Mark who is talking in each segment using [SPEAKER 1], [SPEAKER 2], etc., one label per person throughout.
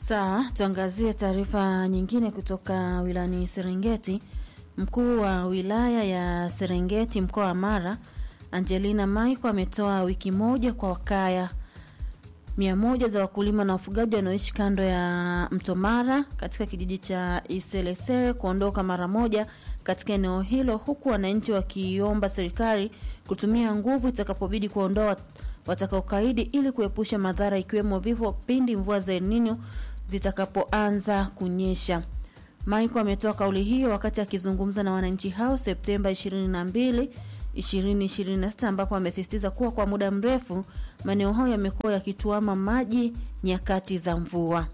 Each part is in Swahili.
[SPEAKER 1] Sawa, tuangazie taarifa nyingine kutoka wilayani Serengeti. Mkuu wa wilaya ya Serengeti mkoa wa Mara, Angelina Maiko ametoa wiki moja kwa wakaya mia moja za wakulima na wafugaji wanaoishi kando ya mto Mara katika kijiji cha Iselesere kuondoka mara moja katika eneo hilo, huku wananchi wakiomba serikali kutumia nguvu itakapobidi kuondoa watakaokaidi ili kuepusha madhara ikiwemo vifo pindi mvua za El Nino zitakapoanza kunyesha. Michael ametoa kauli hiyo wakati akizungumza na wananchi hao Septemba 22 2026 ambapo amesisitiza kuwa kwa muda mrefu maeneo hayo yamekuwa yakituama maji nyakati za mvua.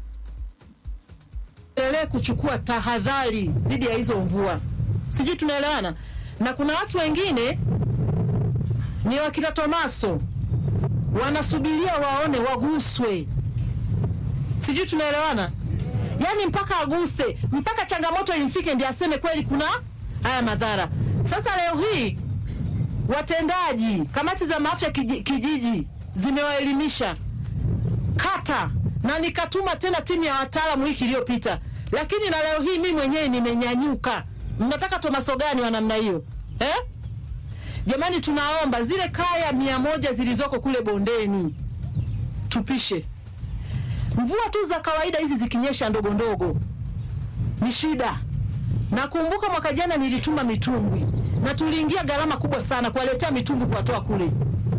[SPEAKER 2] endelee kuchukua tahadhari dhidi ya hizo mvua, sijui tunaelewana. Na kuna watu wengine ni wakina Tomaso wanasubiria waone waguswe, sijui tunaelewana. Yaani mpaka aguse, mpaka changamoto imfike ndio aseme kweli kuna haya madhara. Sasa leo hii watendaji, kamati za maafya kiji- kijiji zimewaelimisha kata na nikatuma tena timu ya wataalamu wiki iliyopita, lakini na leo hii mimi mwenyewe nimenyanyuka. Mnataka tomaso gani wa namna hiyo eh? Jamani, tunaomba zile kaya mia moja zilizoko kule bondeni tupishe. Mvua tu za kawaida hizi zikinyesha ndogo ndogo ni shida. Nakumbuka mwaka jana nilituma mitumbwi na tuliingia gharama kubwa sana kuwaletea mitumbwi kuwatoa kule.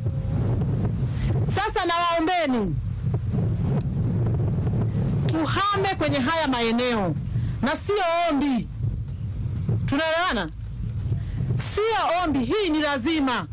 [SPEAKER 2] Sasa nawaombeni tuhame kwenye haya maeneo, na sio ombi. Tunaelewana? Sio ombi, hii ni lazima.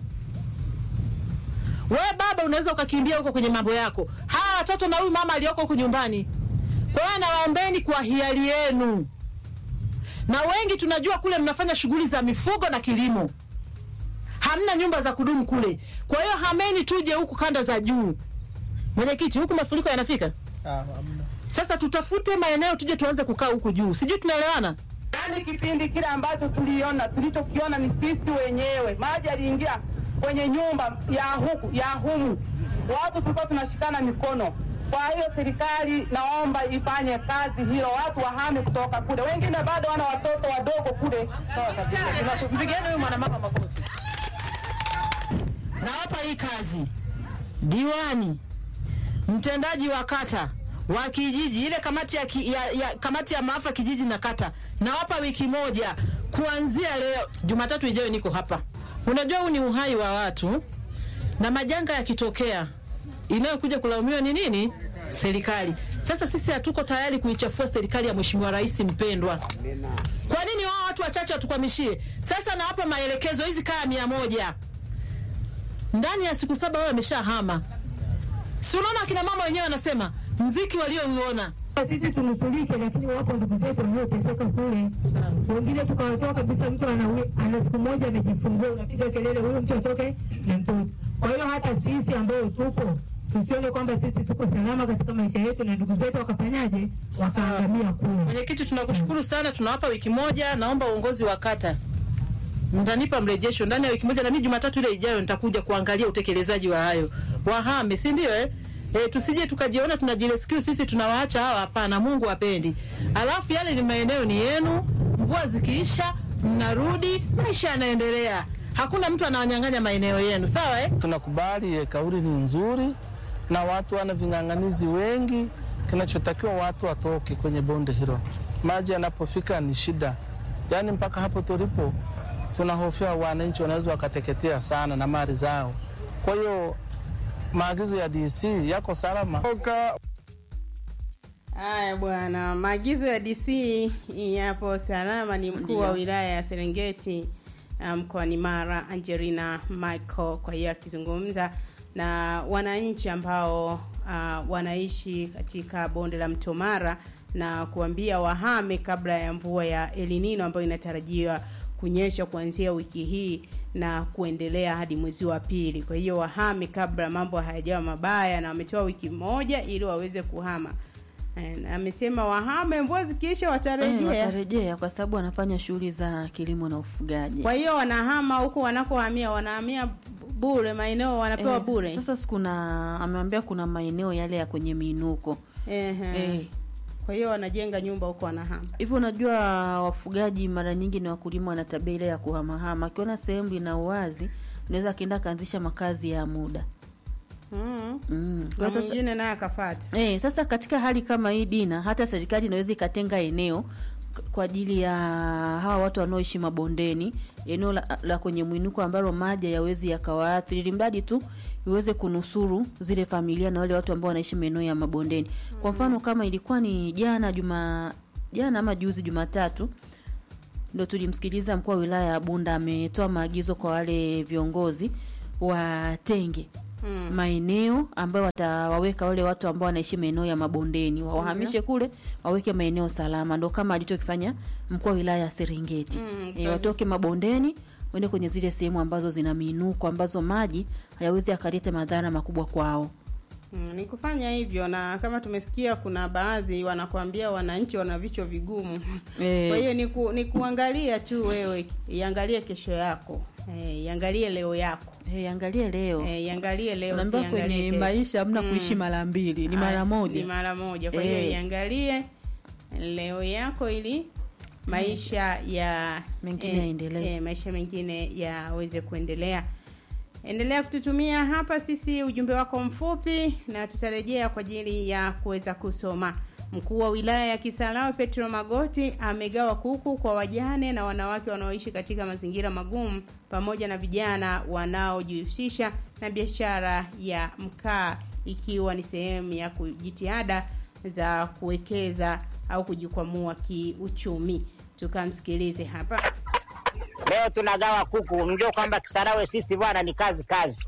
[SPEAKER 2] Wewe baba unaweza ukakimbia huko kwenye mambo yako, hawa watoto na huyu mama aliyoko huko nyumbani. Kwa hiyo nawaombeni kwa hiari yenu, na wengi tunajua kule mnafanya shughuli za mifugo na kilimo, hamna nyumba za kudumu kule. Kwa hiyo hameni, tuje huku kanda za juu. Mwenyekiti, huku mafuriko yanafika sasa tutafute maeneo tuje tuanze kukaa huku juu, sijui tunaelewana.
[SPEAKER 3] Yaani kipindi kile ambacho tuliona tulichokiona ni sisi wenyewe, maji yaliingia kwenye nyumba ya huku ya humu, watu tulikuwa tunashikana mikono. Kwa hiyo serikali naomba ifanye kazi hilo, watu wahame kutoka kule, wengine bado wana watoto wadogo kule. Sawa kabisa,
[SPEAKER 2] Mpigieni huyu mwanamama makofi. Nawapa hii kazi diwani, mtendaji wa kata wa kijiji, ile kamati ya, ki, ya, ya kamati ya maafa kijiji na kata, nawapa wiki moja kuanzia leo. Jumatatu ijayo niko hapa. Unajua huu ni uhai wa watu, na majanga yakitokea, inayokuja kulaumiwa ni nini? Serikali. Sasa sisi hatuko tayari kuichafua serikali ya Mheshimiwa Rais mpendwa. Kwa nini wao watu wachache watukwamishie? Sasa nawapa maelekezo, hizi kaya mia moja ndani ya siku saba wao wameshahama. Si unaona akina mama wenyewe wanasema mziki waliouona
[SPEAKER 4] sisi tunusurike, lakini wapo ndugu zetu walioteseka kule, wengine tukawatoa kabisa. Mtu ana, ana siku moja amejifungua, unapiga kelele huyu mtu atoke na mtoto. Kwa hiyo hata sisi ambao tupo tusione kwamba sisi tuko salama katika maisha yetu na ndugu zetu wakafanyaje, wakaangamia kule.
[SPEAKER 2] Mwenyekiti, tunakushukuru sana, tunawapa wiki moja. Naomba uongozi wa kata mtanipa mrejesho ndani ya wiki moja, na mimi Jumatatu ile ijayo nitakuja kuangalia utekelezaji wa hayo. Wahame, si ndio eh? E, tusije tukajiona tunajirescue sisi tunawaacha hawa. Hapana, Mungu apendi. Alafu yale ni maeneo ni yenu, mvua zikiisha mnarudi, maisha yanaendelea. Hakuna mtu anawanyang'anya maeneo yenu, sawa eh?
[SPEAKER 5] Tunakubali eh, kauli ni nzuri na watu wana ving'ang'anizi wengi. Kinachotakiwa watu watoke kwenye bonde hilo, maji yanapofika ni shida. Yaani mpaka hapo tulipo tunahofia wananchi wanaweza wakateketea sana na mali zao. Kwa hiyo maagizo ya DC yako salama.
[SPEAKER 6] Haya bwana, maagizo ya DC yapo salama. Ni mkuu wa
[SPEAKER 1] Ndio.
[SPEAKER 6] wilaya ya Serengeti uh, mkoani Mara, Angelina Michael, kwa hiyo akizungumza na wananchi ambao uh, wanaishi katika bonde la mto Mara na kuambia wahame kabla ya mvua ya El Nino ambayo inatarajiwa kunyesha kuanzia wiki hii na kuendelea hadi mwezi wa pili. Kwa hiyo wahame kabla mambo hayajawa mabaya, na wametoa wiki moja ili waweze kuhama. Eh, na amesema wahame, mvua zikiisha
[SPEAKER 1] Eh,
[SPEAKER 6] watarejea.
[SPEAKER 1] watarejea kwa sababu wanafanya shughuli za kilimo na ufugaji.
[SPEAKER 6] Kwa hiyo wanahama huku wanakohamia, wanahamia bure, maeneo wanapewa
[SPEAKER 1] Eh,
[SPEAKER 6] bure.
[SPEAKER 1] Sasa si kuna amewambia kuna maeneo yale ya kwenye miinuko
[SPEAKER 6] Ehe.
[SPEAKER 1] eh.
[SPEAKER 6] Kwa hiyo wanajenga nyumba huko wanahama.
[SPEAKER 1] Hivyo unajua wafugaji mara nyingi ni wakulima, wana tabia ile ya kuhamahama. Akiona sehemu ina uwazi, unaweza akaenda akaanzisha makazi ya muda
[SPEAKER 6] Mm.
[SPEAKER 1] mm.
[SPEAKER 6] Na
[SPEAKER 1] Kwa sasa,
[SPEAKER 6] mwingine naye akafata.
[SPEAKER 1] eh, sasa katika hali kama hii Dina, hata serikali inaweza ikatenga eneo k- kwa ajili ya hawa watu wanaoishi mabondeni, eneo la, la kwenye mwinuko ambalo maji hayawezi yakawaathiri, ili mradi tu iweze kunusuru zile familia na wale watu ambao wanaishi maeneo ya mabondeni. Kwa mfano kama ilikuwa ni jana juma jana ama juzi Jumatatu ndo tulimsikiliza mkuu wa wilaya ya Bunda ametoa maagizo kwa wale viongozi watenge
[SPEAKER 6] Mm.
[SPEAKER 1] maeneo ambayo watawaweka wale watu ambao wanaishi maeneo ya mabondeni wawahamishe kule waweke maeneo salama, ndo kama alichokifanya mkuu wa wilaya ya Serengeti.
[SPEAKER 6] Mm,
[SPEAKER 1] E, watoke mabondeni waende kwenye zile sehemu ambazo zina miinuko ambazo maji hayawezi akaleta madhara makubwa kwao.
[SPEAKER 6] Mm, ni kufanya hivyo na kama tumesikia kuna baadhi wanakuambia wananchi wana vichwa vigumu.
[SPEAKER 1] Eh.
[SPEAKER 6] Kwa hiyo ni, ku, ni kuangalia tu wewe, iangalie kesho yako. Eh, iangalie leo yako.
[SPEAKER 1] Hey, angalie leo
[SPEAKER 6] Eh, iangalie leo
[SPEAKER 1] unaambiwa
[SPEAKER 6] usiangalie
[SPEAKER 1] kwenye
[SPEAKER 6] kesho.
[SPEAKER 1] maisha hamna
[SPEAKER 6] Mm.
[SPEAKER 1] kuishi mara mbili, ni
[SPEAKER 6] Ah,
[SPEAKER 1] mara
[SPEAKER 6] Ni
[SPEAKER 1] moja.
[SPEAKER 6] mara moja. Kwa hiyo
[SPEAKER 1] Eh.
[SPEAKER 6] iangalie leo yako ili maisha ya
[SPEAKER 1] Mengine yaendelee.
[SPEAKER 6] eh, maisha mengine yaweze kuendelea. Endelea kututumia hapa sisi ujumbe wako mfupi na tutarejea kwa ajili ya kuweza kusoma. Mkuu wa wilaya ya Kisarawe Petro Magoti amegawa kuku kwa wajane na wanawake wanaoishi katika mazingira magumu pamoja na vijana wanaojihusisha na biashara ya mkaa ikiwa ni sehemu ya ku- jitihada za kuwekeza au kujikwamua kiuchumi. Tukamsikilize hapa.
[SPEAKER 7] Leo tunagawa kuku. Mjue kwamba Kisarawe sisi bwana ni kazi kazi.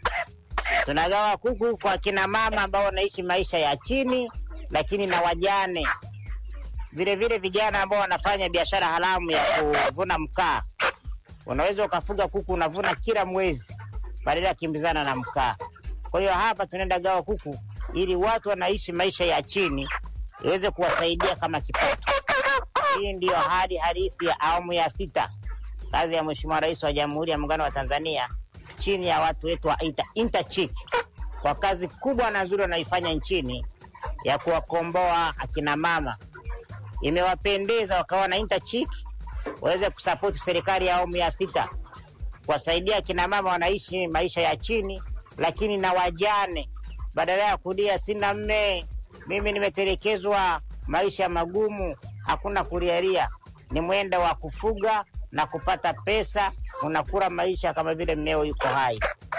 [SPEAKER 7] Tunagawa kuku kwa kina mama ambao wanaishi maisha ya chini, lakini na wajane, vile vile vijana ambao wanafanya biashara haramu ya kuvuna mkaa. Unaweza ukafuga kuku unavuna kila mwezi badala ya kimbizana na mkaa. Kwa hiyo hapa tunaenda gawa kuku ili watu wanaishi maisha ya chini iweze kuwasaidia kama kipato. Hii ndiyo hali halisi ya awamu ya sita kazi ya Mheshimiwa Rais wa Jamhuri ya Muungano wa Tanzania chini ya watu wetu wa Inter- Interchick kwa kazi kubwa na nzuri wanaifanya nchini ya kuwakomboa akina mama. Imewapendeza wakawa na Interchick waweze kusapoti serikali ya awamu ya sita kuwasaidia akina mama wanaishi maisha ya chini, lakini na wajane, badala ya kulia sina mme, mimi nimetelekezwa, maisha magumu, hakuna kulialia, ni mwenda wa kufuga na kupata pesa, unakula maisha kama vile mmeo yuko hai.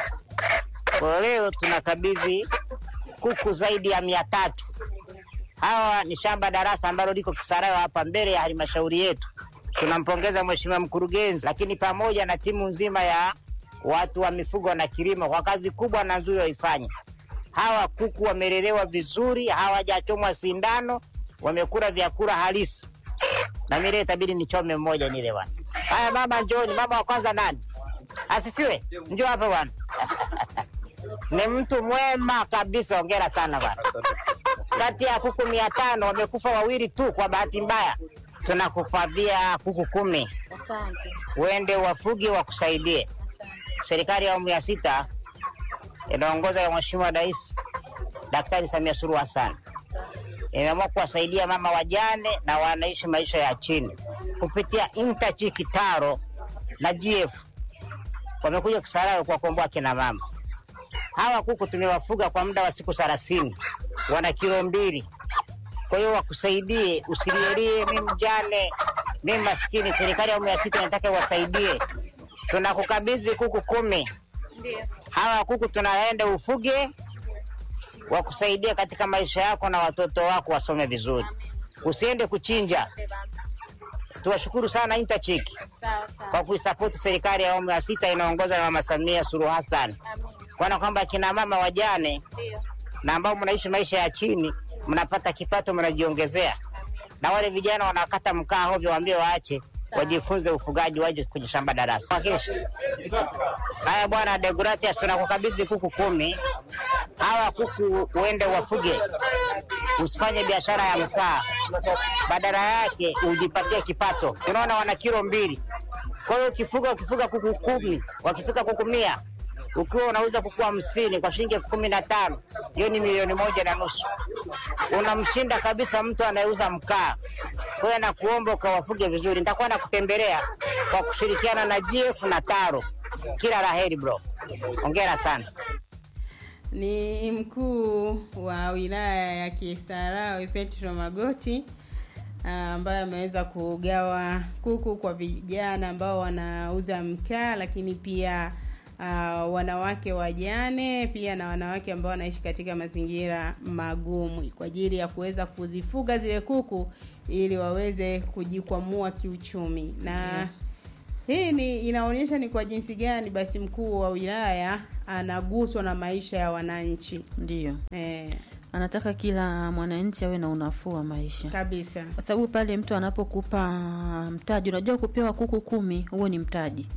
[SPEAKER 7] Kwa leo tunakabidhi kuku zaidi ya mia tatu. Hawa ni shamba darasa ambalo liko Kisarawe hapa mbele ya halmashauri yetu. Tunampongeza mheshimiwa mkurugenzi, lakini pamoja na timu nzima ya watu wa mifugo na kilimo kwa kazi kubwa na nzuri waifanya. Hawa kuku wamelelewa vizuri, hawajachomwa sindano, wamekula vyakula halisi. Na mimi leo itabidi nichome mmoja nile bwana. Haya mama, njoni. Mama wa kwanza nani? Asifiwe. Njoo hapa bwana. Ni mtu mwema kabisa, ongera sana bwana. Kati ya kuku mia tano wamekufa wawili tu kwa bahati mbaya. Tunakupatia kuku kumi, uende wafuge wakusaidie. Serikali ya awamu ya sita inaongozwa na Mheshimiwa Rais Daktari Samia Suluhu Hassan imeamua kuwasaidia mama wajane na wanaishi maisha ya chini kupitia Interchi Kitaro na GF wamekuja Kisarawe kuwakomboa kina mama. Hawa kuku tumewafuga kwa muda wa siku thelathini, wana kilo mbili. Kwa hiyo wakusaidie, usilielie mi mjane, mi maskini. Serikali ya awamu ya sita inataka iwasaidie. Tunakukabidhi kuku kumi. Hawa kuku tunaenda ufuge, wakusaidia katika maisha yako na watoto wako wasome vizuri. Usiende kuchinja. Tuwashukuru sana Interchick kwa kuisapoti serikali ya awamu ya sita inaongozwa na Mama Samia Suluhu Hassan, kuona kwamba kina mama wajane na ambao mnaishi maisha ya chini mnapata kipato, mnajiongezea, na wale vijana wanakata mkaa hovyo, waambie waache wajifunze ufugaji, waje kwenye shamba darasa. Wakilisha. Haya bwana Deogratias, tunakukabidhi kuku kumi. Hawa kuku uende wafuge, usifanye biashara ya mkaa, badala yake ujipatie kipato. Tunaona wana kilo mbili, kwa hiyo ukifuga ukifuga kuku kumi, wakifika kuku mia ukiwa unauza kuku hamsini kwa shilingi elfu kumi na tano hiyo ni milioni moja na nusu. Unamshinda kabisa mtu anayeuza mkaa. Kwa hiyo nakuomba ukawafuge vizuri. Nitakuwa nakutembelea kwa kushirikiana na GF na Taro. Kila la heri bro, hongera sana.
[SPEAKER 6] Ni mkuu wa wilaya ya Kisarawe Petro Magoti ah, ambaye ameweza kugawa kuku kwa vijana ambao wanauza mkaa, lakini pia uh, wanawake wajane pia na wanawake ambao wanaishi katika mazingira magumu kwa ajili ya kuweza kuzifuga zile kuku ili waweze kujikwamua kiuchumi na hii ni inaonyesha ni kwa jinsi gani basi mkuu wa wilaya anaguswa na maisha ya wananchi
[SPEAKER 1] Ndiyo,
[SPEAKER 6] eh,
[SPEAKER 1] anataka kila mwananchi awe na unafuu wa maisha,
[SPEAKER 6] kabisa
[SPEAKER 1] kwa sababu pale mtu anapokupa mtaji, unajua kupewa kuku kumi, huo ni mtaji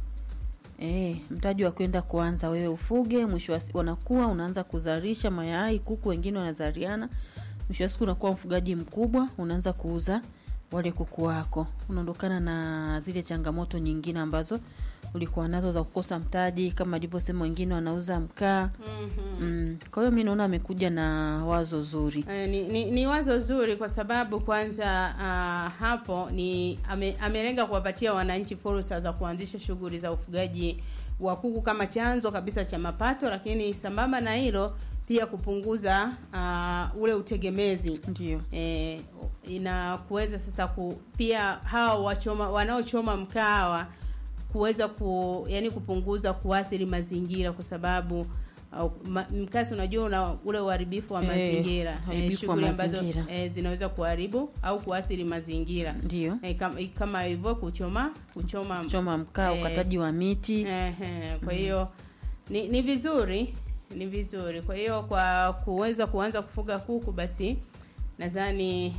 [SPEAKER 1] E, mtaji wa kwenda kuanza wewe ufuge, mwisho wa siku wanakuwa unaanza kuzalisha mayai, kuku wengine wanazaliana, mwisho wa siku unakuwa mfugaji mkubwa, unaanza kuuza wale kuku wako, unaondokana na zile changamoto nyingine ambazo ulikuwa nazo za kukosa mtaji, kama alivyosema wengine wanauza mkaa. Mm, kwa hiyo mi naona amekuja na wazo zuri.
[SPEAKER 6] Eh, ni, ni, ni wazo zuri kwa sababu kwanza uh, hapo ni ame, amelenga kuwapatia wananchi fursa za kuanzisha shughuli za ufugaji wa kuku kama chanzo kabisa cha mapato, lakini sambamba na hilo pia kupunguza uh, ule utegemezi
[SPEAKER 1] Ndio.
[SPEAKER 6] eh, ina kuweza sasa ku, pia hawa wachoma wanaochoma mkawa kuweza ku yani kupunguza kuathiri mazingira kwa sababu au, ma, mkasi unajua una ule uharibifu wa
[SPEAKER 1] Eh,
[SPEAKER 6] mazingira
[SPEAKER 1] uharibifu wa
[SPEAKER 6] shughuli ambazo
[SPEAKER 1] mazingira.
[SPEAKER 6] eh, zinaweza kuharibu au kuathiri mazingira
[SPEAKER 1] Ndio.
[SPEAKER 6] eh, kama, kama hivyo kuchoma kuchoma
[SPEAKER 1] Choma mkaa,
[SPEAKER 6] eh,
[SPEAKER 1] ukataji wa miti.
[SPEAKER 6] Ehe, kwa hiyo ni, ni vizuri ni vizuri. Kwa hiyo kwa kuweza kuanza kufuga kuku, basi nadhani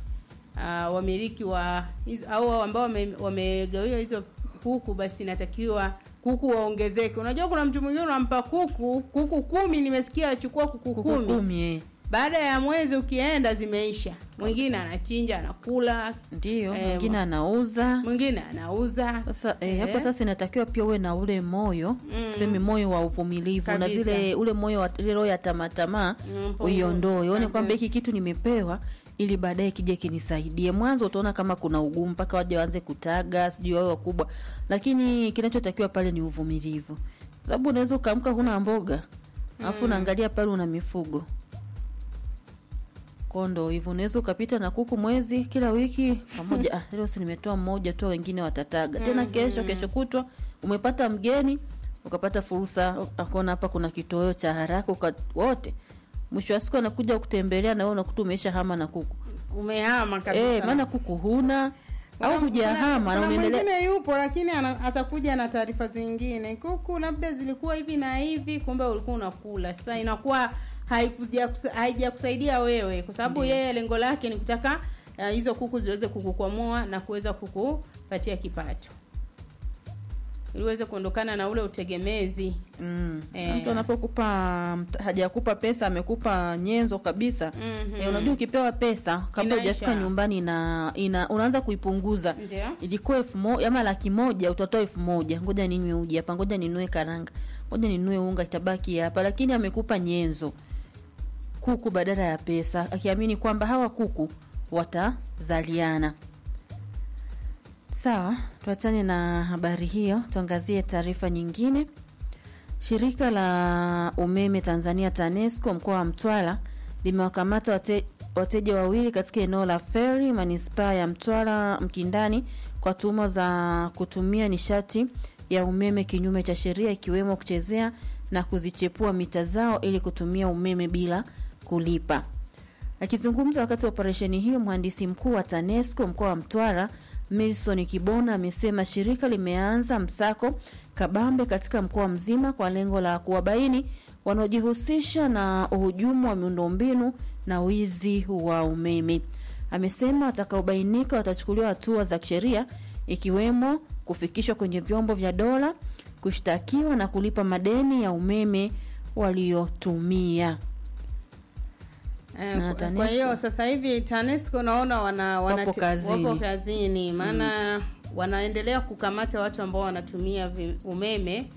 [SPEAKER 6] uh, wamiliki wa hizo au ambao wame- wamegawiwa hizo kuku, basi inatakiwa kuku waongezeke. Unajua kuna mtu mwingine unampa kuku kuku kumi, nimesikia achukua kuku,
[SPEAKER 1] Kuku
[SPEAKER 6] kumi
[SPEAKER 1] kumi, eh.
[SPEAKER 6] baada ya mwezi ukienda zimeisha. Mwingine anachinja anakula,
[SPEAKER 1] Ndio,
[SPEAKER 6] Eh,
[SPEAKER 1] mwingine anauza.
[SPEAKER 6] mwingine anauza.
[SPEAKER 1] Sasa eh,
[SPEAKER 6] Eh.
[SPEAKER 1] hapo sasa inatakiwa pia uwe na ule moyo
[SPEAKER 6] Mm.
[SPEAKER 1] tuseme moyo wa uvumilivu na
[SPEAKER 6] Kabisa.
[SPEAKER 1] zile ule moyo wa ile roho ya tamaa
[SPEAKER 6] Mm,
[SPEAKER 1] uiondoe, uone
[SPEAKER 6] kabisa.
[SPEAKER 1] kwamba hiki kitu nimepewa ili baadaye kije kinisaidie. Mwanzo utaona kama kuna ugumu mpaka waje waanze kutaga, sijui wawe wakubwa, lakini kinachotakiwa pale ni uvumilivu, sababu unaweza ukaamka huna mboga alafu unaangalia pale una mifugo kondo hivyo, unaweza ukapita na kuku mwezi kila wiki pamoja. Ah, leo si nimetoa mmoja tu, wengine watataga tena kesho, kesho kutwa umepata mgeni, ukapata fursa, akaona hapa kuna kitoweo cha haraka, uka wote mwisho wa siku anakuja kutembelea na wewe unakuta umeisha hama na kuku
[SPEAKER 6] Umehama kabisa.
[SPEAKER 1] eh, maana kuku huna
[SPEAKER 6] Kuna-
[SPEAKER 1] au hujahama
[SPEAKER 6] kuna-
[SPEAKER 1] na
[SPEAKER 6] kuna
[SPEAKER 1] unaendelea
[SPEAKER 6] mwingine yupo lakini ana, atakuja na taarifa zingine kuku labda zilikuwa hivi na hivi kumbe ulikuwa unakula sasa inakuwa haikuja kusa- haijakusaidia wewe kwa sababu yeye lengo lake ni kutaka uh, hizo kuku ziweze kukukwamua na kuweza kukupatia kipato ili uweze kuondokana na ule utegemezi
[SPEAKER 1] Mm.
[SPEAKER 6] Eh.
[SPEAKER 1] Mtu anapokupa mt- hajakupa pesa amekupa nyenzo kabisa.
[SPEAKER 6] Mhm.
[SPEAKER 1] Eh, unajua ukipewa pesa kabla
[SPEAKER 6] Inaisha.
[SPEAKER 1] hujafika nyumbani na ina unaanza kuipunguza.
[SPEAKER 6] ndio
[SPEAKER 1] Ilikuwa elfu moja ama laki moja utatoa elfu moja ngoja ninywe uji hapa, ngoja ninunue karanga, ngoja ninunue unga, itabaki hapa. Lakini amekupa nyenzo kuku badala ya pesa, akiamini kwamba hawa kuku watazaliana. Sawa, tuachane na habari hiyo, tuangazie taarifa nyingine. Shirika la umeme Tanzania TANESCO mkoa wa Mtwara limewakamata wate, wateja wawili katika eneo la Feri manispaa ya Mtwara Mkindani kwa tuhuma za kutumia nishati ya umeme kinyume cha sheria ikiwemo kuchezea na kuzichepua mita zao ili kutumia umeme bila kulipa. Akizungumza wakati wa operesheni hiyo, mhandisi mkuu wa TANESCO mkoa wa Mtwara Milson Kibona amesema shirika limeanza msako kabambe katika mkoa mzima kwa lengo la kuwabaini wanaojihusisha na uhujumu wa miundombinu na wizi wa umeme. Amesema watakaobainika watachukuliwa hatua za kisheria ikiwemo kufikishwa kwenye vyombo vya dola, kushtakiwa na kulipa madeni ya umeme waliotumia.
[SPEAKER 6] Eh,
[SPEAKER 1] Na
[SPEAKER 6] kwa-
[SPEAKER 1] TANESCO.
[SPEAKER 6] kwa hiyo sasa hivi TANESCO naona wana, wana
[SPEAKER 1] Wapo kazini.
[SPEAKER 6] wapo kazini maana wanaendelea kukamata watu ambao wanatumia vi- umeme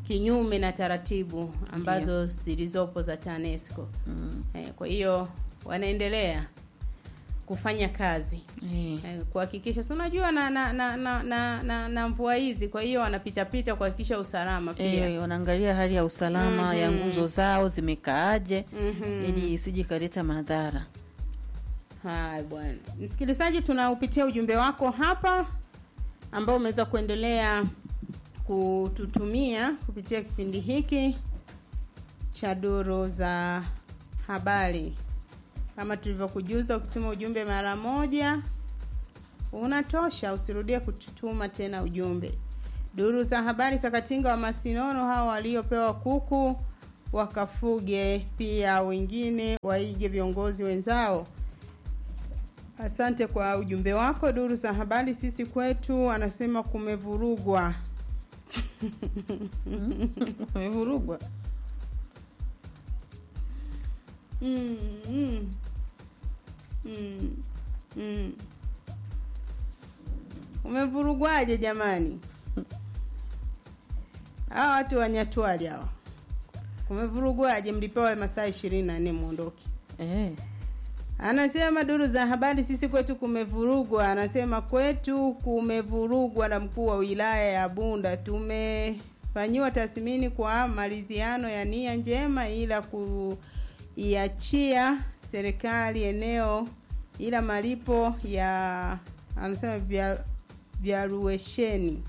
[SPEAKER 6] kinyume na taratibu ambazo zilizopo za TANESCO.
[SPEAKER 1] Mm.
[SPEAKER 6] Eh, kwa hiyo wanaendelea kufanya kazi
[SPEAKER 1] Eh.
[SPEAKER 6] eh, kuhakikisha si unajua na na na na, na, na, na mvua hizi, kwa hiyo wanapita pita kuhakikisha usalama pia.
[SPEAKER 1] Eh, wanaangalia hali ya usalama ya
[SPEAKER 6] Mhm.
[SPEAKER 1] nguzo zao zimekaaje
[SPEAKER 6] Mhm.
[SPEAKER 1] ili isije ikaleta madhara.
[SPEAKER 6] Haya bwana, msikilizaji, tunaupitia ujumbe wako hapa ambao umeweza kuendelea kututumia kupitia kipindi hiki cha duru za habari. Kama tulivyokujuza, ukituma ujumbe mara moja unatosha, usirudie kututuma tena ujumbe. Duru za habari, Kakatinga wa Masinono, hao waliopewa kuku wakafuge, pia wengine waige viongozi wenzao. Asante kwa ujumbe wako. Duru za habari, sisi kwetu anasema kumevurugwa.
[SPEAKER 1] Wamevurugwa.
[SPEAKER 6] Mm, mm. Mm, mm. Umevurugwaje jamani? Hawa watu wanyatwali hawa, kumevurugwaje? Mlipewa masaa ishirini na nne mwondoke.
[SPEAKER 1] Eh.
[SPEAKER 6] Anasema duru za habari, sisi kwetu kumevurugwa. Anasema kwetu kumevurugwa na mkuu wa wilaya ya Bunda. Tumefanyiwa tathmini kwa maliziano ya nia njema, ila kuiachia serikali eneo, ila malipo ya anasema vya vyaruesheni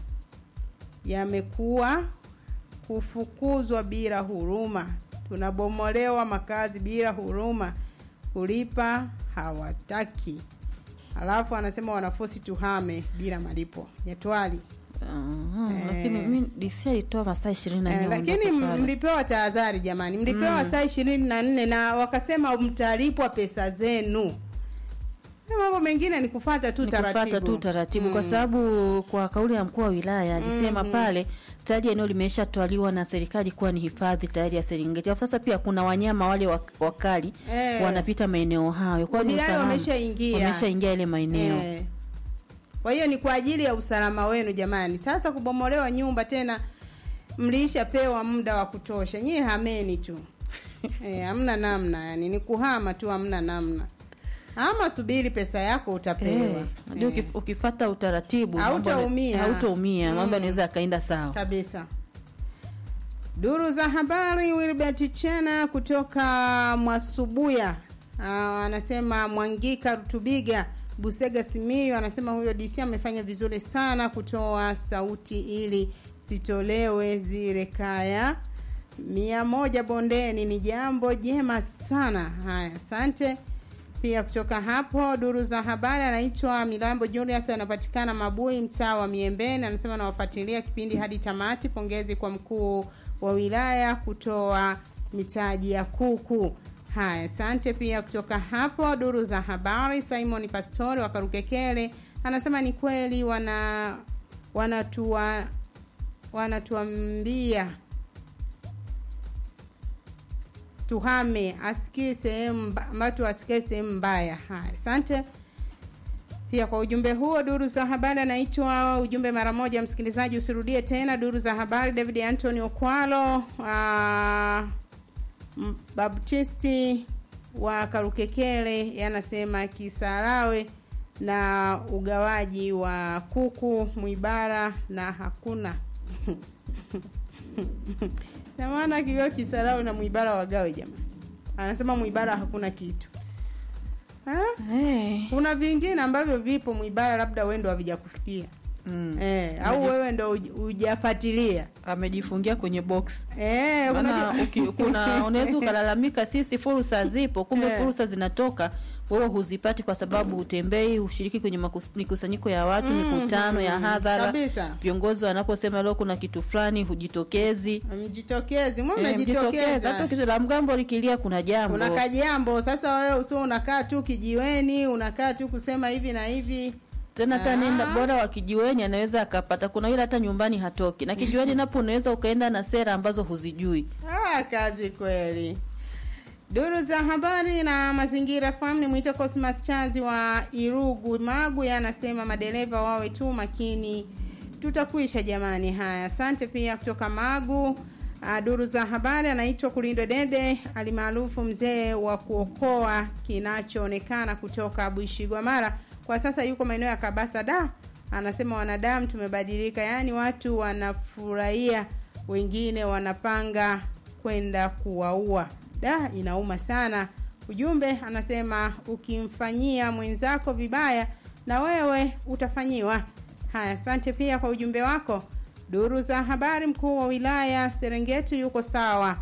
[SPEAKER 6] yamekuwa kufukuzwa bila huruma, tunabomolewa makazi bila huruma, kulipa hawataki. Alafu anasema wanafosi tuhame bila malipo. Nyatwali
[SPEAKER 1] Aha,
[SPEAKER 6] Eh.
[SPEAKER 1] lakini mi DC alitoa masaa ishirini na
[SPEAKER 6] eh,
[SPEAKER 1] nne
[SPEAKER 6] lakini
[SPEAKER 1] ondoka pale.
[SPEAKER 6] mlipewa tahadhari jamani, mlipewa saa ishirini na nne na wakasema mtalipwa pesa zenu. Na mambo mengine ni kufata tu
[SPEAKER 1] Ni
[SPEAKER 6] taratibu,
[SPEAKER 1] kufuata tu taratibu kwa
[SPEAKER 6] Mm.
[SPEAKER 1] sababu kwa kauli ya mkuu wa wilaya alisema pale tayari eneo limeshatwaliwa na serikali kuwa ni hifadhi tayari ya Serengeti. Alafu sasa pia kuna wanyama wale wak- wakali
[SPEAKER 6] Eh.
[SPEAKER 1] wanapita maeneo hayo, kwa hiyo ni
[SPEAKER 6] Tayari
[SPEAKER 1] usalama.
[SPEAKER 6] wameshaingia.
[SPEAKER 1] wameshaingia ile maeneo
[SPEAKER 6] Eh. Kwa hiyo ni kwa ajili ya usalama wenu jamani. Sasa kubomolewa nyumba tena, mliishapewa muda wa kutosha, nyie hameni tu eh, hamna namna, yani ni kuhama tu, hamna namna. Ama subiri pesa yako utapewa.
[SPEAKER 1] Eh, ndio
[SPEAKER 6] Eh,
[SPEAKER 1] ukif- ukifata utaratibu mambo yana-
[SPEAKER 6] Hautaumia.
[SPEAKER 1] hautaumia mambo
[SPEAKER 6] Mm.
[SPEAKER 1] yanaweza yakaenda sawa.
[SPEAKER 6] kabisa. Duru za habari, Wilbert Chena kutoka Mwasubuya Ah, anasema Mwangika Rutubiga Busega Simiyu anasema huyo DC amefanya vizuri sana kutoa sauti ili zitolewe zile kaya mia moja bondeni, ni jambo jema sana. Haya, asante pia kutoka hapo duru za habari anaitwa Milambo Julius anapatikana Mabui mtaa wa Miembeni anasema nawafuatilia kipindi hadi tamati pongezi kwa mkuu wa wilaya kutoa mitaji ya kuku haya asante pia kutoka hapo duru za habari Simon Pastori wa Karukekele anasema ni kweli wana wanatua wanatuambia tuhame asikie sehemu mba- watu asikie sehemu mbaya. Haya, asante pia kwa ujumbe huo. Duru za habari anaitwa ujumbe mara moja, msikilizaji, usirudie tena. Duru za habari, David Anthony Okwalo uh, Baptisti wa Karukekele yanasema Kisarawe na ugawaji wa kuku Mwibara na hakuna na maana kiwa Kisarawe na Mwibara wagawe jamani. Anasema Mwibara hakuna kitu. Ha?
[SPEAKER 1] Eh,
[SPEAKER 6] Kuna vingine ambavyo vipo Mwibara, labda wewe ndo havijakufikia
[SPEAKER 1] mm.
[SPEAKER 6] eh, au wewe ndo huj- hujafuatilia
[SPEAKER 1] amejifungia kwenye box
[SPEAKER 6] eh,
[SPEAKER 1] maana
[SPEAKER 6] unajua
[SPEAKER 1] uki- kuna unaweza ukalalamika sisi fursa zipo kumbe
[SPEAKER 6] Eh.
[SPEAKER 1] fursa zinatoka wewe huzipati kwa sababu hutembei hushiriki kwenye makus- mikusanyiko ya watu mikutano ya hadhara
[SPEAKER 6] kabisa.
[SPEAKER 1] viongozi wanaposema leo kuna kitu fulani hujitokezi
[SPEAKER 6] Mjitokezi, mbona
[SPEAKER 1] Eh, mjitokeze.
[SPEAKER 6] mnajitokeza?
[SPEAKER 1] hata kitu la mgambo likilia kuna jambo
[SPEAKER 6] Kuna kajambo sasa, wewe usio unakaa tu kijiweni, unakaa tu kusema hivi na hivi.
[SPEAKER 1] tena hata
[SPEAKER 6] Ah.
[SPEAKER 1] nenda bora wa kijiweni anaweza akapata kuna yule hata nyumbani hatoki na kijiweni napo unaweza ukaenda na sera ambazo huzijui
[SPEAKER 6] Ah, kazi kweli. Duru za habari na mazingira fahamu ni mwito Cosmas Chazi wa Irugu Magu anasema madereva wawe tu makini tutakuisha jamani. Haya, asante pia kutoka Magu. Uh, duru za habari anaitwa Kulindwa Dede alimaarufu mzee wa kuokoa kinachoonekana kutoka Buishigwa Mara. Kwa sasa yuko maeneo ya Kabasa da. Anasema wanadamu tumebadilika, yaani watu wanafurahia, wengine wanapanga kwenda kuwaua. Da, inauma sana. Ujumbe anasema ukimfanyia mwenzako vibaya na wewe utafanyiwa. Haya, asante pia kwa ujumbe wako. Duru za habari, mkuu wa wilaya Serengeti yuko sawa.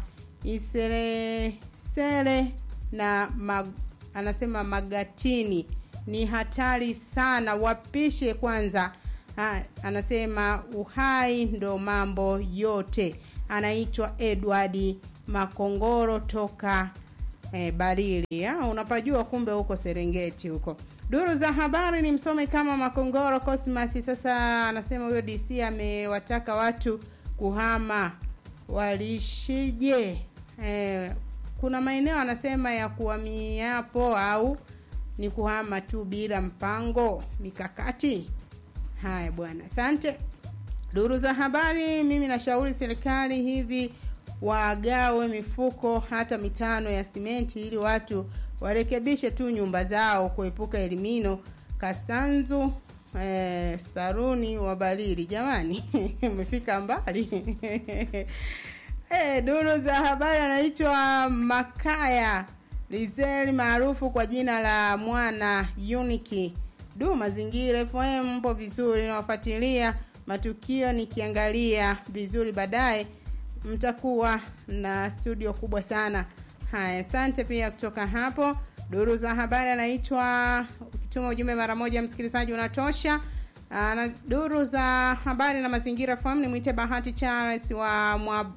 [SPEAKER 6] Iselesele na mag, anasema Magatini ni hatari sana, wapishe kwanza. Ha, anasema uhai ndo mambo yote. Anaitwa Edward Makongoro toka eh, Barili. Ha, unapajua kumbe huko Serengeti huko. Duru za habari ni msome kama Makongoro Cosmas. Sasa anasema huyo DC amewataka watu kuhama, walishije? Eh, kuna maeneo anasema ya kuhamiapo au ni kuhama tu bila mpango mikakati. Haya bwana, asante. Duru za habari, mimi nashauri serikali hivi wagawe mifuko hata mitano ya simenti ili watu warekebishe tu nyumba zao kuepuka elimino. Kasanzu eh, Saruni wa Barili, jamani umefika mbali eh, duru za habari anaitwa Makaya Rizeli maarufu kwa jina la Mwana Uniki. Du, mazingira FM mpo vizuri, nawafuatilia matukio nikiangalia vizuri, baadaye mtakuwa na studio kubwa sana. Haya, asante pia kutoka hapo. Duru za habari anaitwa, ukituma ujumbe mara moja msikilizaji unatosha. Na duru za habari na mazingira FM ni mwite Bahati Charles wa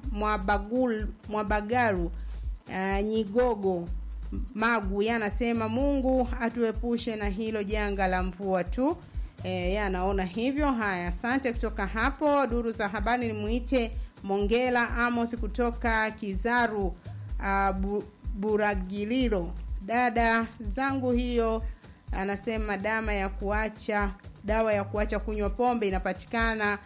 [SPEAKER 6] Mwabagul Mwabagaru uh, Nyigogo Magu yanasema Mungu atuepushe na hilo janga la mvua tu. E, yeye anaona hivyo. Haya, asante kutoka hapo. Duru za habari ni muite Mongela Amos kutoka Kizaru uh, bu, Buragiliro. Dada zangu hiyo anasema dama ya kuacha dawa ya kuacha kunywa pombe inapatikana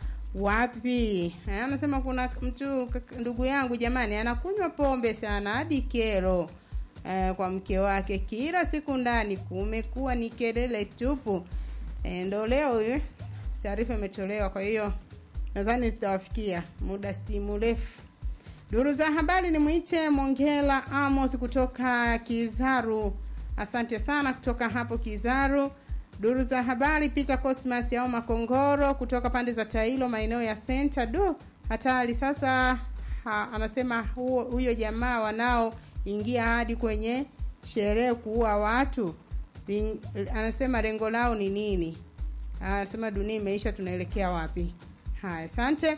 [SPEAKER 6] wapi? Eh, Anasema kuna mtu ndugu yangu jamani, anakunywa pombe sana hadi kero eh, kwa mke wake kila siku ndani, kumekuwa ni kelele tupu. Eh, ndo leo eh, taarifa imetolewa, kwa hiyo nadhani zitawafikia muda si mrefu. Duru za habari ni mwite Mongela Amos kutoka Kizaru. Asante sana kutoka hapo Kizaru. Duru za habari Peter Cosmas au Makongoro kutoka pande za Tailo maeneo ya Center. Du, hatari sasa. Ha, anasema huo huyo jamaa wanaoingia hadi kwenye sherehe kuua watu Ling, anasema lengo lao ni nini? Anasema dunia imeisha, tunaelekea wapi? Haya, asante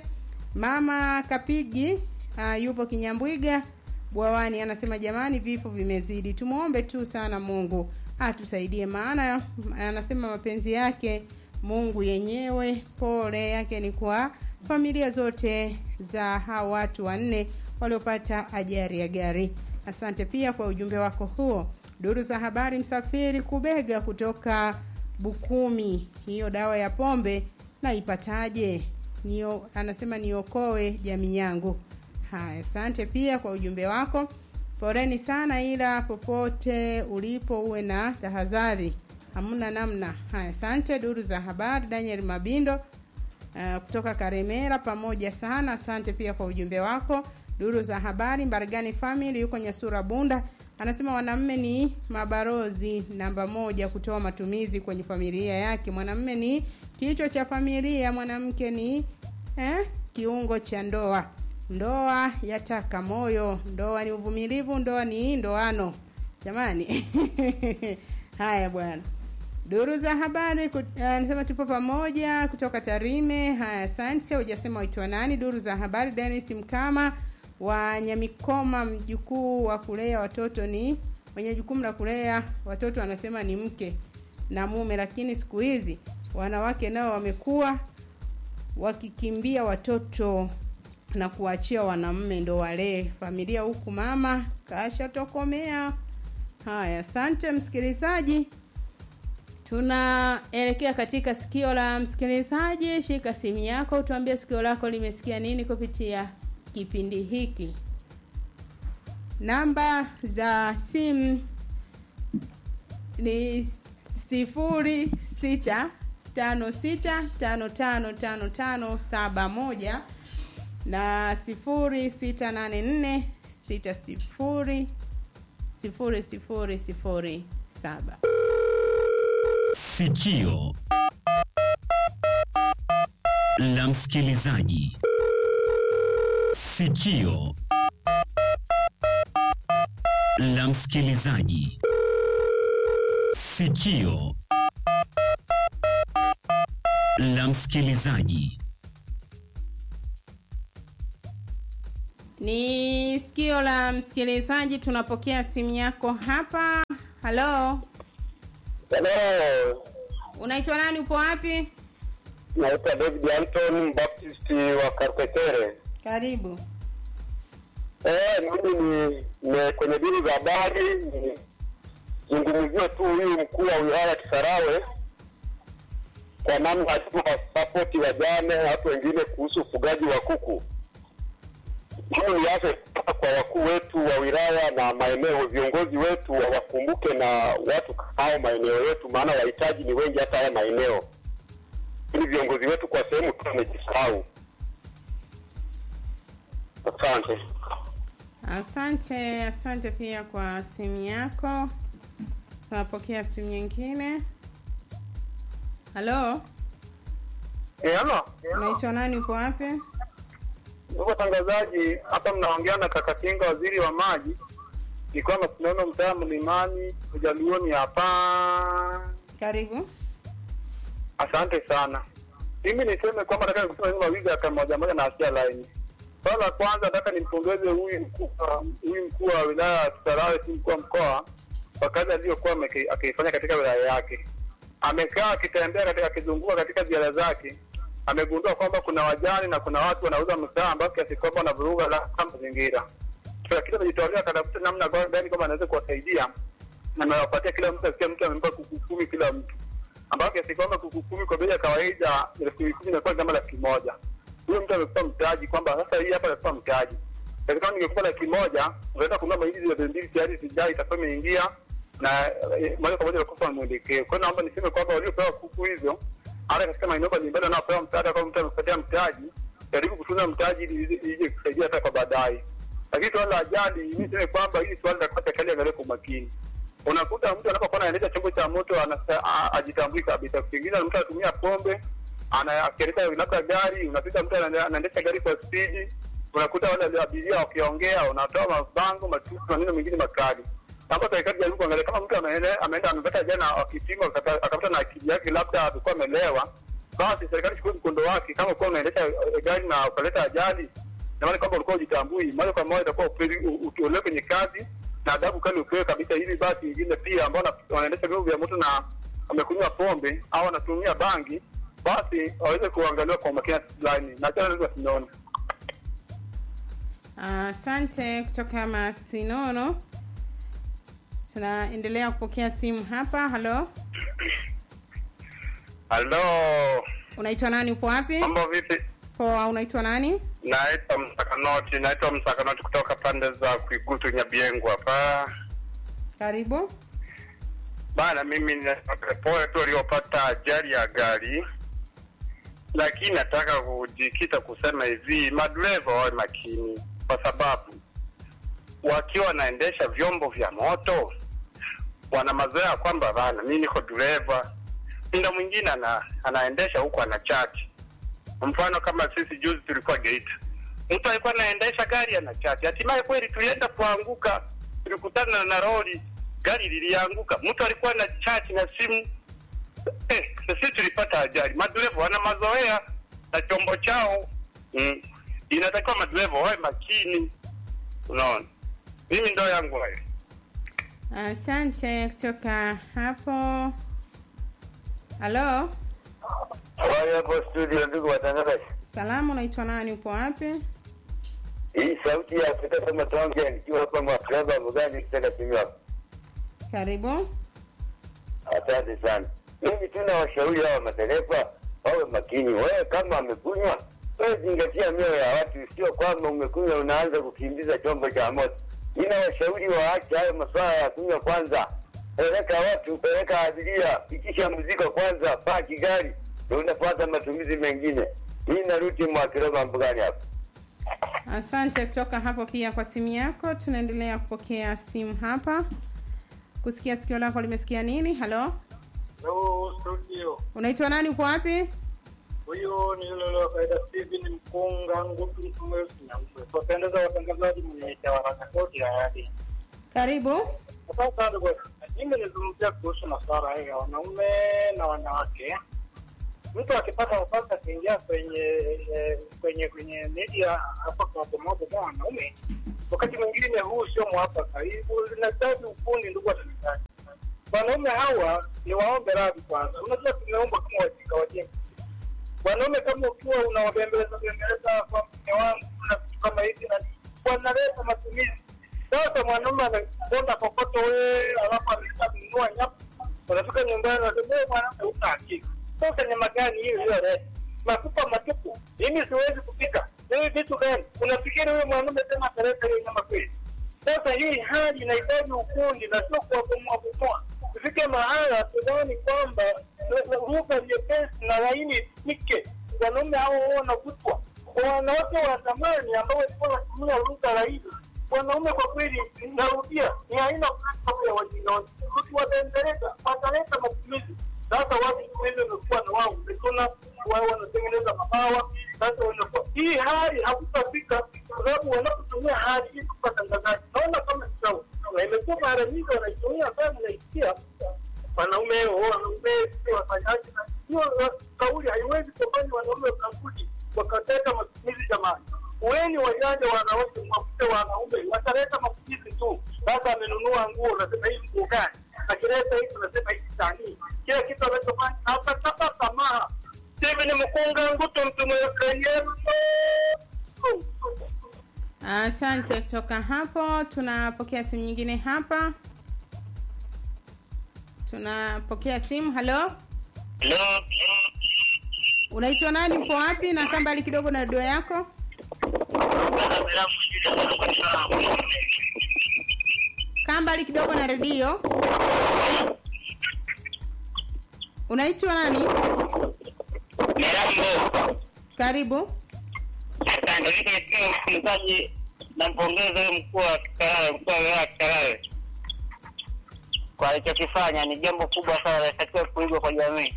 [SPEAKER 6] mama Kapigi. Uh, yupo Kinyambwiga Bwawani, anasema jamani, vifo vimezidi, tumwombe tu sana Mungu atusaidie, maana anasema mapenzi yake Mungu yenyewe. Pole yake ni kwa familia zote za hao watu wanne waliopata ajali ya gari. Asante pia kwa ujumbe wako huo. Duru za habari, msafiri Kubega kutoka Bukumi, hiyo dawa ya pombe naipataje? Nio, anasema niokoe jamii yangu. Haya, asante pia kwa ujumbe wako. Poleni sana, ila popote ulipo uwe na tahadhari, hamna namna. Haya, asante. Duru za habari, Daniel Mabindo uh, kutoka Karemera, pamoja sana. Asante pia kwa ujumbe wako. Duru za habari, Mbaragani Family yuko Nyasura Bunda, anasema wanaume ni mabarozi namba moja kutoa matumizi kwenye familia yake. Mwanamume ni kichwa cha familia, mwanamke ni eh, kiungo cha ndoa. Ndoa yataka moyo, ndoa ni uvumilivu, ndoa ni ndoano. Jamani, haya bwana. Duru za habari anasema uh, tupo pamoja kutoka Tarime. Haya, asante. Hujasema waitwa nani? Duru za habari, Dennis Mkama wa Nyamikoma, mjukuu wa kulea watoto ni mwenye jukumu la kulea watoto, anasema ni mke na mume, lakini siku hizi wanawake nao wamekuwa wakikimbia watoto na kuachia wanamume ndo walee familia, huku mama kashatokomea. Haya, asante msikilizaji, Tunaelekea katika sikio la msikilizaji. Shika simu yako, tuambie sikio lako limesikia nini kupitia kipindi hiki. Namba za simu ni sifuri sita tano sita tano tano tano tano saba moja na sifuri sita nane nne sita sifuri sifuri sifuri sifuri saba.
[SPEAKER 8] Sikio la msikilizaji. Sikio la msikilizaji. Sikio la msikilizaji.
[SPEAKER 6] Ni sikio la msikilizaji, tunapokea simu yako hapa. Halo,
[SPEAKER 9] Hello,
[SPEAKER 6] unaitwa nani? Upo wapi?
[SPEAKER 9] naitwa David Anton Baptist wa Karpekere.
[SPEAKER 6] Karibu.
[SPEAKER 9] Eh, mimi ni, ni kwenye dini za habari ni- zungumzie tu huyu mkuu wa wilaya Kisarawe kwa namna alivyowasapoti wajane na watu wengine kuhusu ufugaji wa kuku. Mimi niache kwa wakuu wetu wa wilaya na maeneo, viongozi wetu wawakumbuke na watu hao maeneo yetu, maana wahitaji ni wengi hata haya maeneo, ili viongozi wetu kwa sehemu tu wamejisahau. Asante.
[SPEAKER 6] Asante, asante pia kwa simu yako. Tunapokea simu nyingine. Halo,
[SPEAKER 9] Eh, halo.
[SPEAKER 6] unaitwa nani? Upo wapi?
[SPEAKER 9] Ndugu watangazaji, hapa mnaongea na kaka Kinga, waziri wa maji. Nilikuwa mashindano mtaa Mlimani, Ujaluoni hapa.
[SPEAKER 6] Karibu.
[SPEAKER 9] Asante sana. Mimi niseme kwamba nataka nikusema hivi mawili hata moja moja na asia laini. Swala la kwanza nataka nimpongeze huyu mkuu wa- huyu mkuu wa wilaya ya Kisarawe, si mkuu wa mkoa kwa kazi aliyokuwa ameki- akiifanya katika wilaya yake. Amekaa akitembea katika akizunguka katika ziara zake, amegundua kwamba kuna wajani na kuna watu wanauza mtaa ambao kiasi kwamba wanavuruga la mazingira. Kila kitu amejitolea katafuta namna gani kwamba anaweza kuwasaidia na amewapatia kila mtu, kila mtu amempa kuku kumi kila mtu ambao kiasi kwamba kuku kumi kwa bei ya kawaida elfu kumi inakuwa kama laki moja. Huyo mtu amekupa mtaji kwamba sasa hii hapa amekupa mtaji. Lakini kama ningekupa laki moja, unaweza kununua mahindi zile mbili tayari sijai itakuwa imeingia na eh, moja kwa moja unakupa mwelekeo. Kwa hiyo naomba niseme kwamba waliopewa kuku hizo hata katika maeneo mbalimbali wanaopewa msaada, kama mtu amekupatia mtaji, jaribu kutunza mtaji ili ije kusaidia hata kwa baadaye. Lakini swala la ajali, mimi niseme kwamba hili swala la kupata serikali angalie kwa umakini unakuta mtu anapokuwa anaendesha chombo cha moto anasa- a- ajitambui kabisa. Pengine mtu anatumia pombe, ana- akiendesha labda gari, unapita mtu ana- anaendesha gari kwa spidi, unakuta wale abiria wakiongea, unatoa mabango matusi, maneno mengine makali. Hapa serikali jaribu kuangalia kama mtu ameenda ameenda amepata jana akipima akata- akapata na akili yake labda alikuwa amelewa, basi serikali chukue mkondo wake. Kama ulikuwa unaendesha eh, gari na ukaleta ajali, na maana kwamba ulikuwa ujitambui, moja kwa moja itakuwa upeli- u- utolewe kwenye kazi na adhabu kali upewe kabisa, ili basi wengine pia ambao wana- wanaendesha vyombo vya moto na wamekunywa pombe au wanatumia bangi, basi waweze kuangaliwa kwa umakini fulani na tena naweza sinaona
[SPEAKER 6] Asante kutoka Masinono. Tunaendelea kupokea simu hapa. Halo,
[SPEAKER 9] halo,
[SPEAKER 6] unaitwa nani? Upo wapi?
[SPEAKER 9] mambo vipi?
[SPEAKER 6] Poa, unaitwa nani?
[SPEAKER 9] Naitwa Msakanoti, naitwa Msakanoti kutoka pande za Kuigutu Nyabiengo hapa
[SPEAKER 6] Karibu.
[SPEAKER 9] bana. Mimi ni pole tu waliopata ajali ya gari, lakini nataka kujikita kusema hivi, madereva wawe makini, kwa sababu wakiwa wanaendesha vyombo vya moto wana mazoea kwamba bana, mimi niko dereva. Muda mwingine ana, anaendesha huku ana chati. Mfano kama sisi juzi tulikuwa Geita, mtu alikuwa anaendesha gari ana chati, hatimaye kweli tulienda kuanguka, tulikutana na lori, gari lilianguka, mtu alikuwa na chati na simu eh, sisi tulipata ajali. Madereva wana mazoea na chombo chao mm. Inatakiwa madereva wawe makini, unaona. Mimi ndo yangu hayo.
[SPEAKER 6] Asante kutoka hapo. Halo,
[SPEAKER 9] Habari hapo studio, ndugu watangazaji.
[SPEAKER 6] salamu, unaitwa nani? Upo wapi?
[SPEAKER 9] Hii sauti ya Afrika kama tonge nikiwa hapa Mwakraba Mugani kitaka simu yako.
[SPEAKER 6] Karibu.
[SPEAKER 9] Asante sana.
[SPEAKER 10] Mimi tu nawashauri hawa madereva wawe makini. Wewe kama amekunywa, wewe zingatia mioyo ya watu, sio kwamba umekunywa unaanza kukimbiza chombo cha moto. Mimi nawashauri waache hayo masuala ya kunywa kwanza. Peleka watu, peleka abiria, pikisha mzigo kwanza, paki gari, ndio unafuata matumizi mengine. Hii naruti mwa Kiroma mbugani hapa.
[SPEAKER 6] Asante kutoka hapo pia kwa simu yako. Tunaendelea kupokea simu hapa, kusikia sikio lako limesikia nini. Halo,
[SPEAKER 11] Hello, studio.
[SPEAKER 6] unaitwa nani? Uko wapi?
[SPEAKER 11] Huyu ni yule wa kawaida Steven Mkunga Ngutu Mtumweusi na Wapendeza watangazaji mwenyeji wa haraka kote ya hadi.
[SPEAKER 6] Karibu.
[SPEAKER 11] Asante sana bwana. Mimi nizungumzia kuhusu masuala haya ya wanaume na wanawake. Mtu akipata nafasi akiingia kwenye eh, kwenye kwenye media hapa kwa pamoja na wanaume, wakati mwingine huu sio mwafaka. Hii inahitaji ufundi, ndugu watangazaji. Wanaume hawa ni waombe radhi kwanza. Unajua tumeumbwa kama wajinga wajinga wanaume kama ukiwa unawabembeleza bembeleza kwa mke wangu na vitu kama hivi na wanaleta matumizi. Sasa mwanaume anakwenda kokoto wewe, alafu amesha kununua nyama, unafika nyumbani unasema wewe mwanamke huna akili. Sasa nyama gani hiyo hiyo leo? Makupa matupu. Mimi siwezi kupika. Wewe vitu gani? Unafikiri wewe mwanaume tena ataleta hiyo nyama kweli? Sasa hii hali inahitaji ufundi na sio kuwabomoa bomoa. Tufike mahala tudhani kwamba lugha nyepesi na laini isikike. Wanaume hao huwa wanavutwa. Kwa wanawake wa zamani ambao walikuwa wanatumia lugha laini, wanaume kwa kweli, narudia, ni aina fulani ya wajinga. Tukiwabembeleza wataleta matumizi. Sasa watu siku hizi wamekuwa na wao umetuna wao wanatengeneza mabawa. Sasa wanakuwa hii hali hakutafika kwa sababu wanapotumia hali hii kwa tangazaji, naona kama ni sawa, na imekuwa mara nyingi wanaitumia sana, naisikia wanaume wanaume sio wafanyaji, na hiyo kauli haiwezi kufanya wanaume wakarudi wakateka matumizi. Jamani, weni wajanja wanawake, mwafute wanaume wataleta matumizi tu. Sasa amenunua nguo, unasema hii nguo gani? Akileta hii unasema hii tani, kila kitu anachofanya atakata tamaa. Hivi ni mkunga ngutu mtumwekenyeru
[SPEAKER 6] Asante. Kutoka hapo tunapokea simu nyingine hapa. Tunapokea simu. Halo,
[SPEAKER 10] Hello.
[SPEAKER 6] unaitwa nani? Uko wapi? na kaa mbali kidogo na redio yako. Kaa mbali kidogo na redio. Unaitwa nani?
[SPEAKER 10] Mirambo.
[SPEAKER 6] Karibu.
[SPEAKER 10] Asante. Mimi ni msikilizaji, nampongeza huyo mkuu wa Kisarawe, mkuu wa wilaya ya Kisarawe kwa alichokifanya. Ni jambo kubwa sana, linatakiwa kuigwa kwa jamii.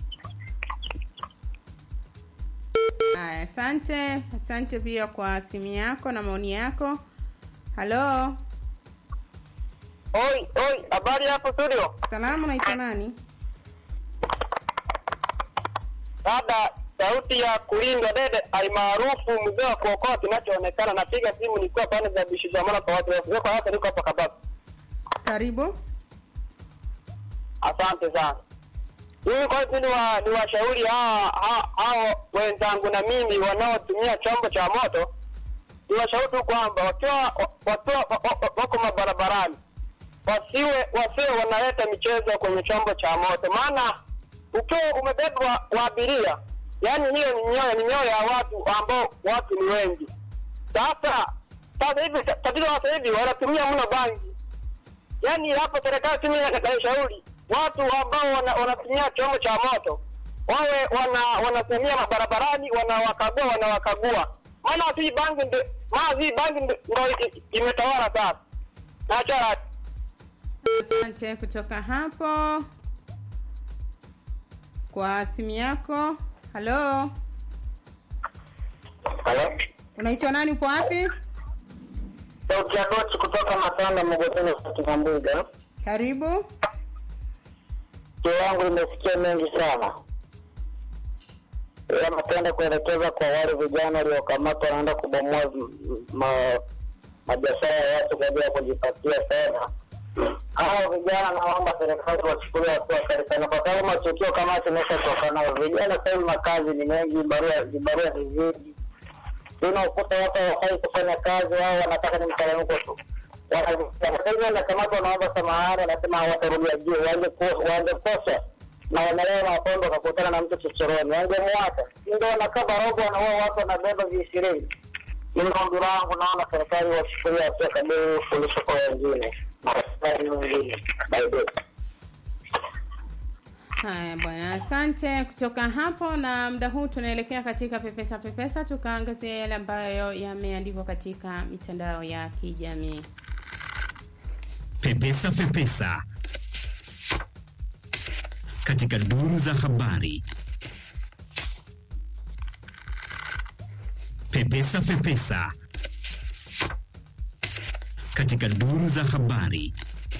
[SPEAKER 6] Haya, asante. Asante pia kwa simu yako na maoni yako. Halo,
[SPEAKER 10] Oi, oi, habari hapo studio?
[SPEAKER 6] salamu, unaitwa nani?
[SPEAKER 10] Dada, sauti ya kulindwa dede almaarufu mzee wa kuokoa kinachoonekana. Napiga simu nikiwa pande za bishi za mwana kwa watu wako hapa, niko hapa Kabaka.
[SPEAKER 6] Karibu.
[SPEAKER 10] Asante sana. Mimi kwa kweli wa, ni washauri hawa ha- hao wenzangu na mimi wanaotumia chombo cha moto, ni washauri tu kwamba wakiwa wakiwa wa- wa- wako mabarabarani wasiwe wasiwe wanaleta michezo kwenye chombo cha moto, maana ukiwa umebebwa wa abiria, yani hiyo ni nyoyo ni nyoyo ya watu ambao watu ni wengi. Sasa sasa hivi tatizo sasa hivi wanatumia mno bangi yani hapo serikali tu mimi naishauri watu ambao wana- wanatumia chombo cha moto wawe wana wanatumia mabarabarani wanawakagua wanawakagua maana hii bangi ndo maana hii bangi ndo ndo i- i- imetawala sasa nachara
[SPEAKER 6] Asante kutoka hapo kwa simu yako. Halo,
[SPEAKER 10] halo
[SPEAKER 6] unaitwa nani? Uko wapi?
[SPEAKER 10] sauti ya dochi kutoka matanda mogoteni katika mbuga
[SPEAKER 6] Karibu.
[SPEAKER 10] kio yangu imesikia mengi sana ila napenda kuelekeza kwa wale vijana waliokamatwa wanaenda kubomoa m- ma- mabiashara ya watu kwa ajili ya kujipatia fedha hao vijana naomba serikali wachukulia hatua kali sana kwa sababu matukio kama haya tumeshatoka nayo vijana sasa hivi makazi ni mengi barua vibarua ni vingi unaokuta watu hawafai kufanya kazi wao wanataka ni mteremko tu Wana- sasa hivi wanakamatwa wanaomba samahani wanasema hawatarudia juu wangekosa na wamelewa mapondo wakakutana na mtu chochoroni, wangemwacha. Si ndio wanakaba robo, wanaua watu, wanabeba viishirini. Mimi ombi langu, naona serikali wachukulia hatua kabili kuliko kwa wengine na serikali wengine. Bye bye.
[SPEAKER 6] Haya bwana, asante. Kutoka hapo na muda huu tunaelekea katika pepesa pepesa, tukaangazia yale ambayo yameandikwa katika mitandao ya kijamii.
[SPEAKER 8] Pepesa Pepesa katika duru za habari. Pepesa Pepesa katika duru za habari.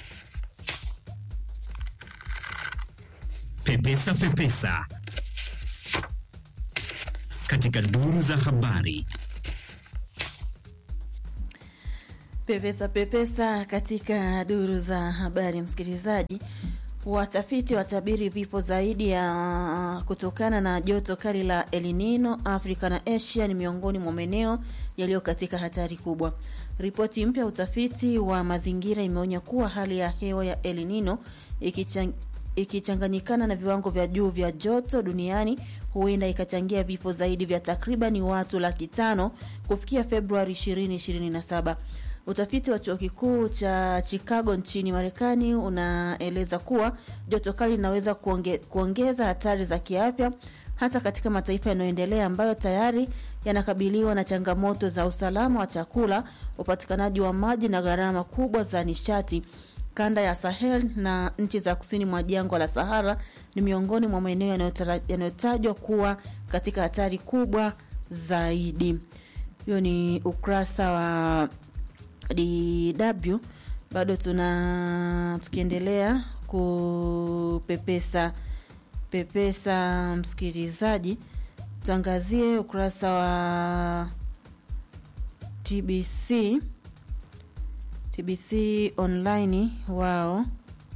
[SPEAKER 8] Pepesa Pepesa katika duru za habari.
[SPEAKER 1] Pepesa pepesa katika duru za habari, msikilizaji. Watafiti watabiri vifo zaidi ya kutokana na joto kali la El Nino. Afrika na Asia ni miongoni mwa maeneo yaliyo katika hatari kubwa. Ripoti mpya ya utafiti wa mazingira imeonya kuwa hali ya hewa ya El Nino ikichang, ikichanganyikana na viwango vya juu vya joto duniani huenda ikachangia vifo zaidi vya takribani watu laki tano kufikia Februari 2027. Utafiti wa chuo kikuu cha Chicago nchini Marekani unaeleza kuwa joto kali linaweza kuonge, kuongeza hatari za kiafya hasa katika mataifa yanayoendelea ambayo tayari yanakabiliwa na changamoto za usalama wa chakula, upatikanaji wa maji na gharama kubwa za nishati. Kanda ya Sahel na nchi za kusini mwa jangwa la Sahara ni miongoni mwa maeneo yanayotara- yanayotajwa kuwa katika hatari kubwa zaidi. Hiyo ni ukurasa wa DW. Bado tuna tukiendelea kupepesa pepesa, msikilizaji, tuangazie ukurasa wa TBC TBC online wao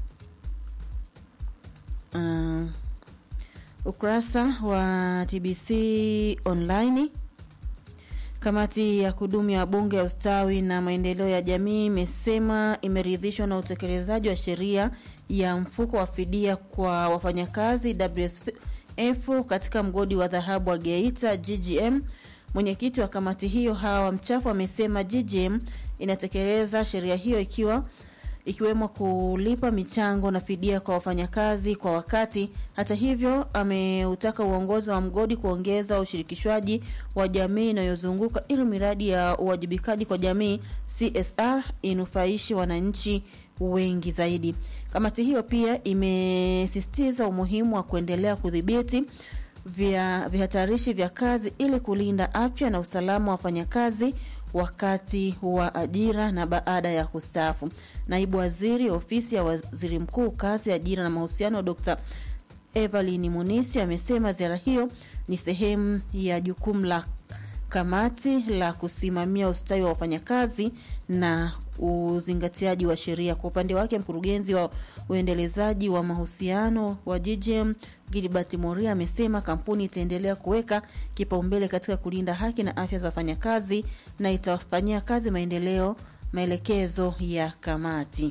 [SPEAKER 1] uh, ukurasa wa TBC online Kamati ya kudumu ya bunge ya ustawi na maendeleo ya jamii imesema imeridhishwa na utekelezaji wa sheria ya mfuko wa fidia kwa wafanyakazi WSF katika mgodi wa dhahabu wa Geita GGM. Mwenyekiti wa kamati hiyo Hawa Mchafu amesema GGM inatekeleza sheria hiyo ikiwa ikiwemo kulipa michango na fidia kwa wafanyakazi kwa wakati. Hata hivyo, ameutaka uongozi wa mgodi kuongeza ushirikishwaji wa jamii inayozunguka ili miradi ya uwajibikaji kwa jamii CSR inufaishi wananchi wengi zaidi. Kamati hiyo pia imesisitiza umuhimu wa kuendelea kudhibiti vya vihatarishi vya kazi ili kulinda afya na usalama wa wafanyakazi wakati wa ajira na baada ya kustaafu. Naibu waziri ofisi ya waziri mkuu kazi, ajira na mahusiano, Dr. Evelyn Munisi amesema ziara hiyo ni sehemu ya jukumu la kamati la kusimamia ustawi wa wafanyakazi na uzingatiaji wa sheria. Kwa upande wake, mkurugenzi wa uendelezaji wa mahusiano wa GGM Gilbert Moria amesema kampuni itaendelea kuweka kipaumbele katika kulinda haki na afya za wafanyakazi na itawafanyia kazi maendeleo maelekezo ya kamati.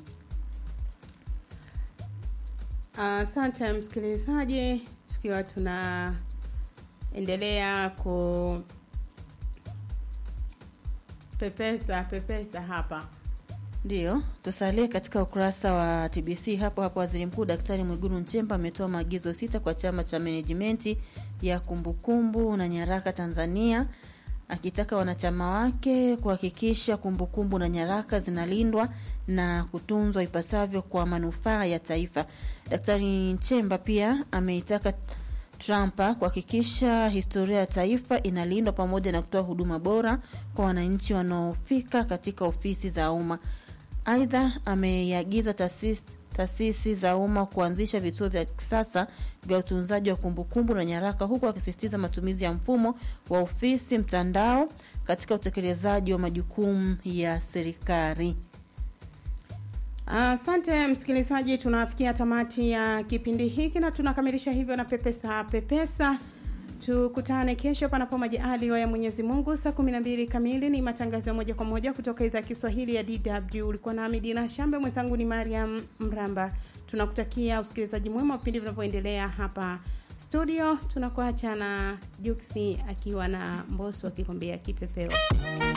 [SPEAKER 6] Asante msikilizaji, tukiwa tunaendelea ku pepesa pepesa hapa
[SPEAKER 1] Ndiyo, tusalie katika ukurasa wa TBC hapo hapo. Waziri Mkuu Daktari Mwigulu Nchemba ametoa maagizo sita kwa chama cha menejimenti ya kumbukumbu na nyaraka Tanzania, akitaka wanachama wake kuhakikisha kumbukumbu na nyaraka zinalindwa na kutunzwa ipasavyo kwa manufaa ya taifa. Daktari Nchemba pia ameitaka Trumpa kuhakikisha historia ya taifa inalindwa pamoja na kutoa huduma bora kwa wananchi wanaofika katika ofisi za umma. Aidha, ameiagiza taasisi taasisi za umma kuanzisha vituo vya kisasa vya utunzaji wa kumbukumbu na nyaraka, huku akisisitiza matumizi ya mfumo wa ofisi mtandao katika utekelezaji wa majukumu ya serikali.
[SPEAKER 6] Asante msikilizaji, tunafikia tamati ya kipindi hiki na tunakamilisha hivyo na pepesa pepesa. Tukutane kesho panapo majaliwa ya Mwenyezi Mungu saa 12 kamili. Ni matangazo ya moja kwa moja kutoka idhaa ya Kiswahili ya DW. Ulikuwa nami Dina Shambe, mwenzangu ni Mariam Mramba. tunakutakia usikilizaji mwema wa vipindi vinavyoendelea hapa studio tunakuacha na juksi akiwa na mboso akikwambia kipepeo